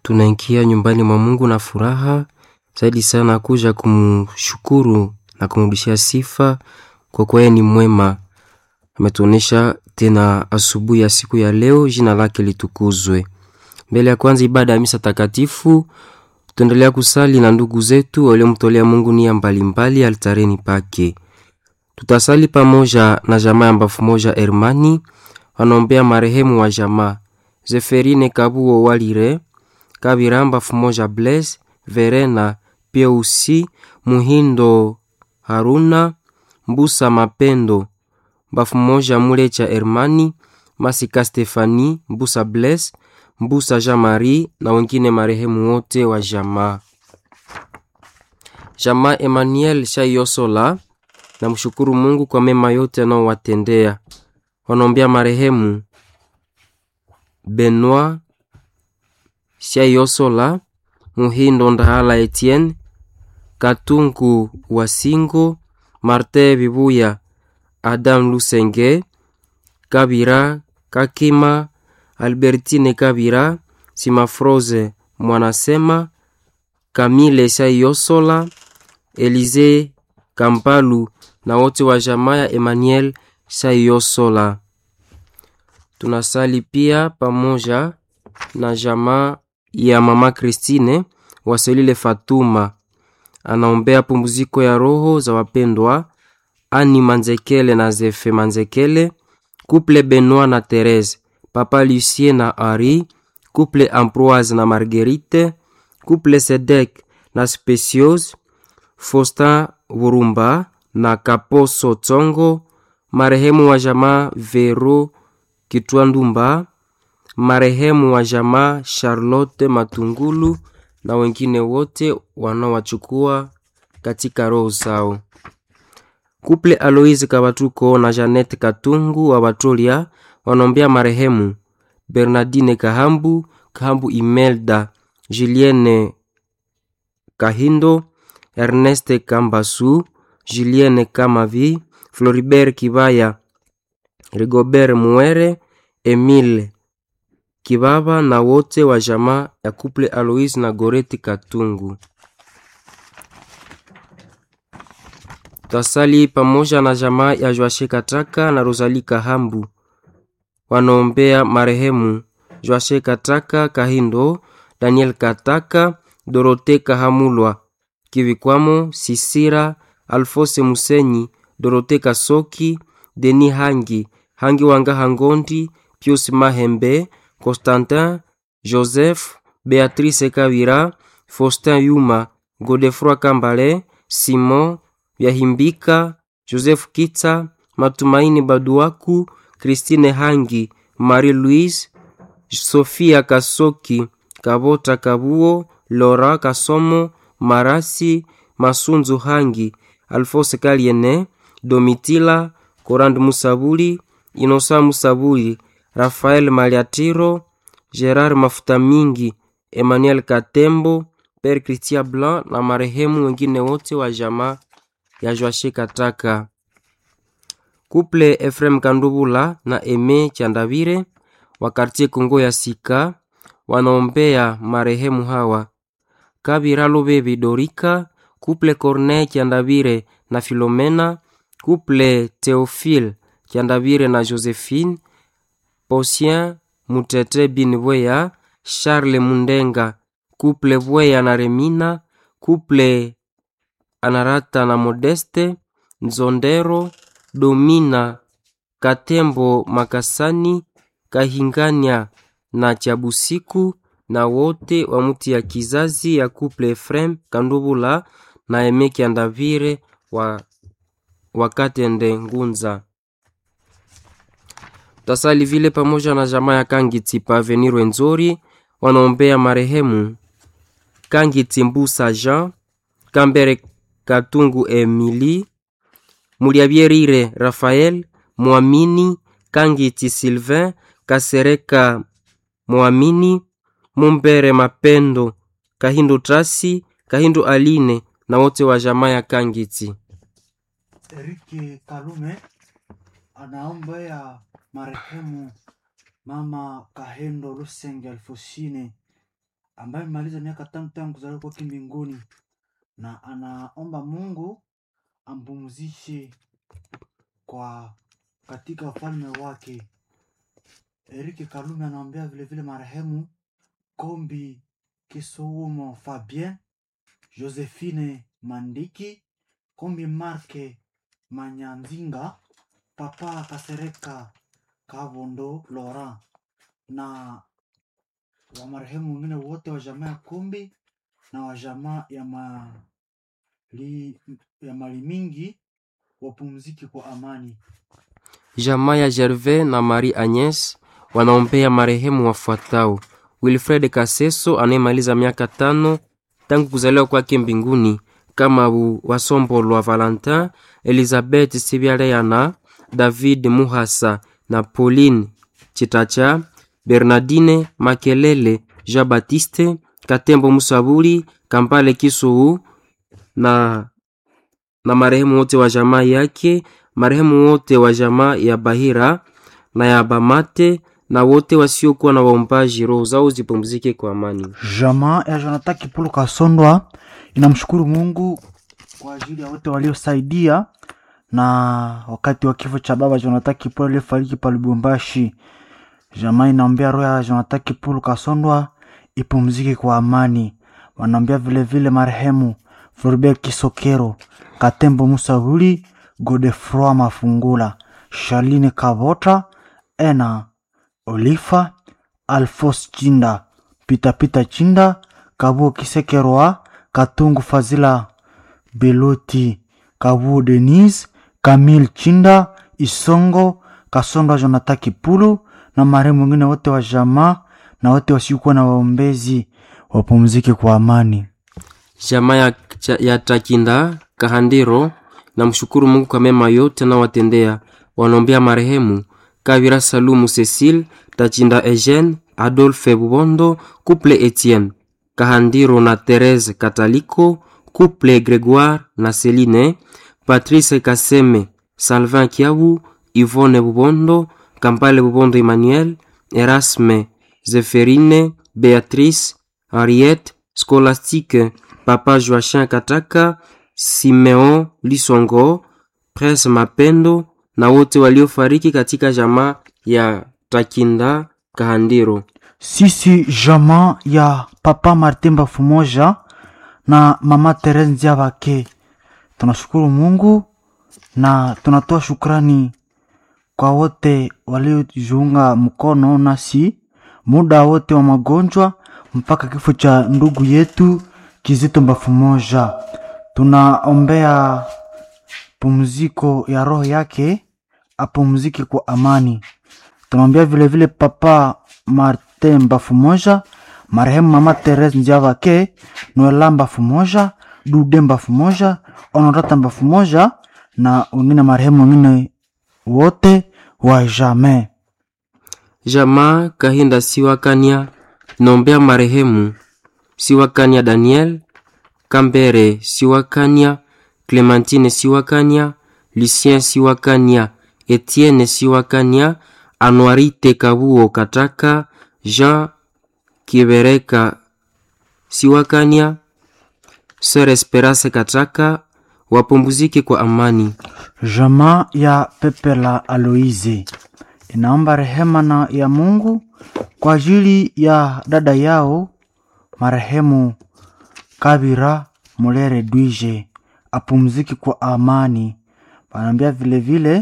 tunaingia nyumbani mwa Mungu na furaha zaidi sana kuja kumshukuru na kumrudishia sifa kwa kuwa yeye ni mwema. Ametuonesha tena asubuhi ya siku ya leo, jina lake litukuzwe. Mbele ya kwanza ibada ya misa takatifu, tutaendelea kusali na ndugu zetu waliomtolea Mungu nia mbalimbali altareni pake. Tutasali pamoja na jamaa ya mbafu moja Hermani, wanaombea marehemu wa jamaa Zeferine Kabuo Walire Kabira mbafu moja Blaise Verena Pieusi Muhindo Haruna Mbusa Mapendo mbafu moja Mulecha Hermani Masika Stefani Mbusa Blaise Mbusa Jean Marie na wengine marehemu wote wa jamaa. Jamaa Emmanuel Shayosola na mshukuru Mungu kwa mema yote anaowatendea. Wanaombea marehemu Benoit Shayosola, Muhindo Ndahala Etienne, Katungu Wasingo, Martin Bibuya, Adam Lusenge, Kabira Kakima, Albertine Kabira, Simafroze Mwanasema, Kamile Shayosola, Elize Kampalu na wote wa jamaa ya Emmanuel Shayosola. Tunasali pia pamoja na jamaa ya mama Christine Waselile Fatuma, anaombea pumziko ya roho za wapendwa Ani Manzekele na Zefe Manzekele, Couple Benoit na Therese, Papa Lucien na Ari, Couple Ambroise na Marguerite, Couple Sedek na Speciose, Faustin Burumba na Kaposo Tsongo, marehemu wa jamaa Vero Kitwandumba, marehemu wa jamaa Charlotte Matungulu na wengine wote wanaowachukua katika roho zao. Kuple Aloise Kabatuko na Janet Katungu wa Batolia wanaombea marehemu Bernardine Kahambu, Kahambu Imelda, Julienne Kahindo, Erneste Kambasu, Julienne Kamavi, Floribert Kibaya, Rigobert Muere, Emile Kibaba na wote wa jamaa ya Couple Alois na Goreti Katungu. Tasali pamoja na jamaa ya Joashe Kataka na Rosalie Kahambu wanaombea marehemu Joashe Kataka Kahindo, Daniel Kataka, Dorote Kahamulwa, Kivikwamo Sisira, Alfose Musenyi, Dorote Kasoki, Deni Hangi, Hangi Wanga Hangondi, Pius Mahembe, Constantin, Joseph, Beatrice Kavira, Faustin Yuma, Godefroy Kambale, Simon Vyahimbika, Joseph Kitsa, Matumaini Baduaku, Christine Hangi, Marie Louise, Sofia Kasoki, Kabota Kabuo, Lora Kasomo, Marasi, Masunzu Hangi, Alphonse Kaliene, Domitila, Korand Musabuli, Inosa Musabuli, Rafael Maliatiro, Gerard Mafuta Mingi, Emmanuel Katembo, Père Christian Blanc na marehemu wengine wote wa jamaa ya Joashe Kataka. Kuple Efrem Kandubula na Eme Chandavire wa kartie Kongo ya Sika wanaombea marehemu hawa Kabira Lobebi Dorika, Kuple Corneille Chandavire na Filomena, Kuple Theophile Chandavire na Josephine, Posien Mutete bin Bweya, Charles Mundenga, Kuple Bweya na Remina, Kuple Anarata na Modeste, Nzondero, Domina, Katembo Makasani, Kahingania na Chabusiku na wote wa muti ya kizazi ya Kuple Efrem Kandubula na Emeki Andavire wa Wakatende Ngunza. Tasali vile pamoja na jamaa ya Kangiti pa Avenir Rwenzori wanaombea marehemu Kangiti Mbusa Jean, Kambere Katungu Emily, Muliabierire Rafael, Mwamini Kangiti Sylvain, Kasereka Mwamini, Mumbere Mapendo, Kahindu Trasi, Kahindu Aline na wote wa jamaa ya Kangiti. Eriki Kalume anaombea marehemu mama Kahendo Lusenge Alfosine ambaye amemaliza miaka tano tangu kuzaliwa kwake mbinguni, na anaomba Mungu ampumzishe kwa katika ufalme wake. Erike Kalume anaombea vilevile marehemu Kombi Kisoumo Fabien, Josephine Mandiki, Kombi Marke Manyanzinga, Papa Kasereka Kabondo Laurent na wa marehemu wengine wote wa jamaa ya Kombi na wa jamaa ya mali, ya mali mingi wapumzike kwa amani. Jamaa ya Gervais na Marie Agnes wanaombea marehemu wafuatao: Wilfred Kaseso anayemaliza miaka tano tangu kuzaliwa kwake mbinguni, kama Wasombolwa Valentin, Elizabeth Sibyaleana, David Muhasa na Pauline Chitacha, Bernardine Makelele, Jean Baptiste Katembo, Musaburi Kampale Kisuu na, na marehemu wote wa jamaa yake, marehemu wote wa jamaa ya Bahira na ya Bamate na wote wasiokuwa na waombaji, roho zao zipumzike kwa amani. Jamaa ya Jonathan Kipulu Kasondwa inamshukuru Mungu kwa ajili ya wote waliosaidia na wakati wa kifo cha baba Jonathan Kipulu aliyefariki pa Lubumbashi. Jamaa inaombea roho ya Jonathan Kipulu Kasondwa ipumzike kwa amani. Wanaombea vilevile marehemu Floribert Kisokero, Katembo Musahuli, Godefroy Mafungula, Charline Kavota, Ena Olifa, Alfos Chinda, Pitapita Chinda, Kabuo Kisekerwa, Katungu Fazila Beloti, Kabuo Denise, Kamil Chinda, Isongo, Kasonga Jonathan Kipulu na marehemu wengine wote wa jamaa na wote wasiokuwa na waombezi wapumzike kwa amani. Jamaa ya, ya Takinda Kahandiro na mshukuru Mungu kwa mema yote anawatendea. Wanaombea marehemu Kavira Salumu Cecile Tachinda Eugene Adolphe Bubondo Couple Etienne Kahandiro na Therese Kataliko Couple Gregoire na Celine Patrice Kaseme Salvin Kiabu Yvonne Bubondo Kampale Bubondo Emmanuel Erasme Zeferine Beatrice Henriette Scholastique Papa Joachim Kataka Simeon Lisongo Prince Mapendo na wote waliofariki katika jamaa ya Takinda Kahandiro. Sisi jamaa ya Papa Martin Bafumoja na Mama Therese Nziabake tunashukuru Mungu na tunatoa shukrani kwa wote waliojiunga mkono nasi muda wote wa magonjwa mpaka kifo cha ndugu yetu Kizito Bafumoja. Tunaombea pumziko ya roho yake, apumzike kwa amani. Tunaombea vilevile Papa Martin Bafumoja, marehemu Mama Therese Nziabake, Noela Bafumoja, Dude Bafumoja, Honorata Bafumoja na wengine marehemu wengine wote wa jamii. Jamaa Kahinda Siwakania naombea marehemu Siwakania Daniel Kambere Siwakania Clementine Siwakania Lucien Siwakania Etienne Siwakania Anuarite Kabuo Kataka Jean Kibereka Siwakania Sœur Esperance Kataka wapumzike kwa amani. Jamaa ya Pepe la Aloise inaomba rehema na ya Mungu kwa ajili ya dada yao marehemu Kabira Mulere Dwije apumzike kwa amani. Wanaambia vilevile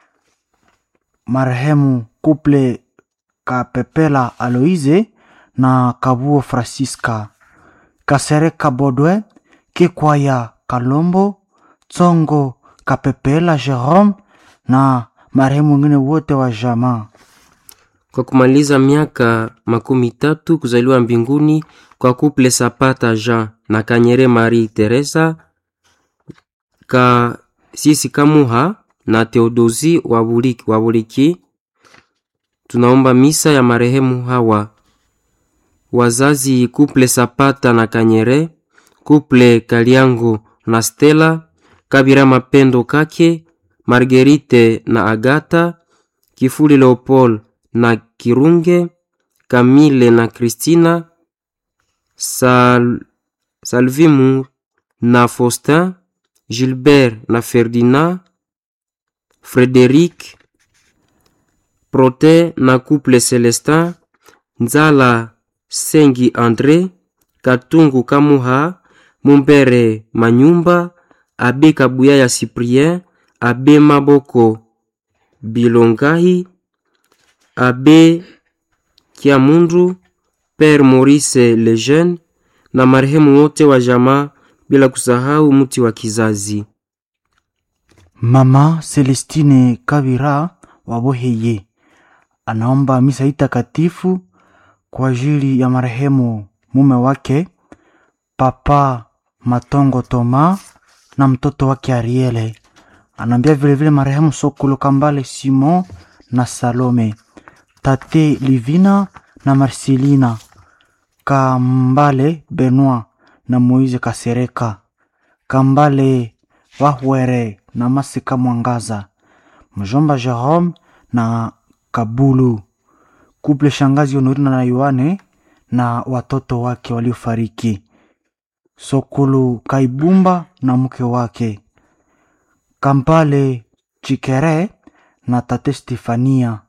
marehemu Kuple Kapepela Aloise na Kabuo Francisca Kasereka Bodwe Kikwaya Kalombo Tsongo Kapepela Jerome na marehemu wengine wote wa jamaa. Kwa kumaliza miaka makumi tatu kuzaliwa mbinguni kwa kuple Sapata Jean na Kanyere Marie Teresa ka sisi Kamuha na Theodosi Wabuliki, Wabuliki, tunaomba misa ya marehemu hawa wazazi kuple Sapata na Kanyere, kuple Kaliango na Stella, Kabira Mapendo Kake, Margerite na Agata, Kifuli Leopold na Kirunge, Kamile na Kristina, Sal, Salvimu na Faustin, Gilbert na Ferdinand, Frederic Prote na couple Celestin, Nzala Sengi Andre, Katungu Kamuha, Mumbere Manyumba, Abe Kabuya ya Cyprien, Abe Maboko Bilongahi, Abe Kiamundu, Père Maurice Lejeune na marehemu wote wa jamaa bila kusahau mti wa kizazi. Mama Celestine Kabira Waboheye anaomba misa hii takatifu kwa ajili ya marehemu mume wake Papa Matongo Toma na mtoto wake Ariele. Anaambia vilevile marehemu Sokolo Kambale Simon na Salome, Tate Livina na Marcelina Kambale Benoit na Moise Kasereka, Kambale Wahwere na Masika Mwangaza, mjomba Jerome na Kabulu, kuple shangazi Honorina na Yohane na watoto wake waliofariki, Sokulu Kaibumba na mke wake, Kampale Chikere na tate Stefania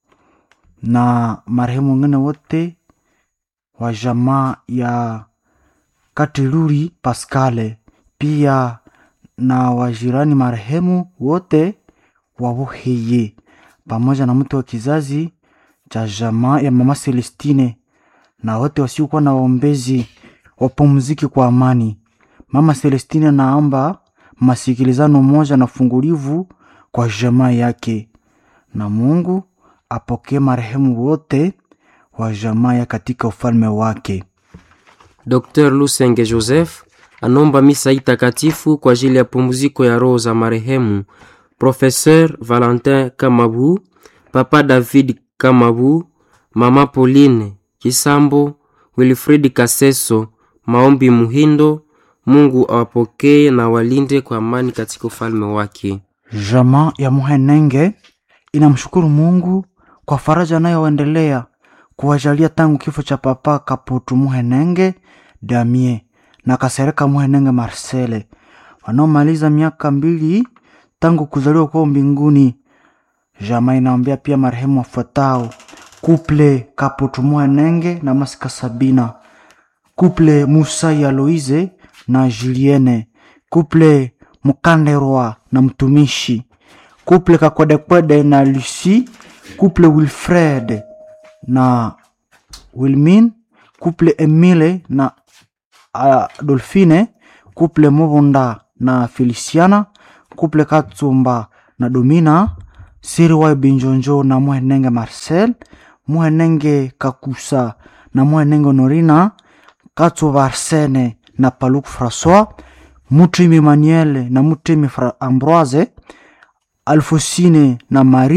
na marehemu wengine wote wa jamaa ya Katiluri Paskale, pia na wajirani marehemu wote wawoheye, pamoja na mtu wa kizazi cha jamaa ya mama Celestine na wote wasiokuwa na waombezi wapumziki kwa amani. Mama Celestine naomba masikilizano moja na fungulivu kwa jamaa yake, na Mungu apokee marehemu wote wa jamaa ya katika ufalme wake. Dr. Lusenge Joseph anaomba misa hii takatifu kwa ajili ya pumziko ya roho za marehemu Professeur Valentin Kamabu, Papa David Kamabu, Mama Pauline Kisambo, Wilfrid Kaseso, Maombi Muhindo. Mungu awapokee na walinde kwa amani katika ufalme wake. Jamaa ya Muhenenge inamshukuru Mungu kwa faraja anayoendelea kuwajalia tangu kifo cha Papa Kaputu Muhenenge Damie na Kasereka Muhenenge Marcele wanaomaliza miaka mbili tangu kuzaliwa kwao mbinguni. Jamaa inaombea pia marehemu wafuatao: kuple Kaputu Muhenenge na Masika Sabina, kuple Musa ya Loize na Julienne, kuple Mukanderwa na mtumishi, kuple Kakwedekwede na Lucy, kuple Wilfred na Wilmin, kuple Emile na Adolfine, kuple Mubunda na Feliciana, kuple Katsumba na Domina, Siriwai Binjonjo na Muhenenge Marcel, Muhenenge Kakusa na Muhenenge Honorina, Katsuba Arsene na Paluku Francois, Mutrimi Manuel na Mutrimi Fra Ambroise, Alfosine na Marie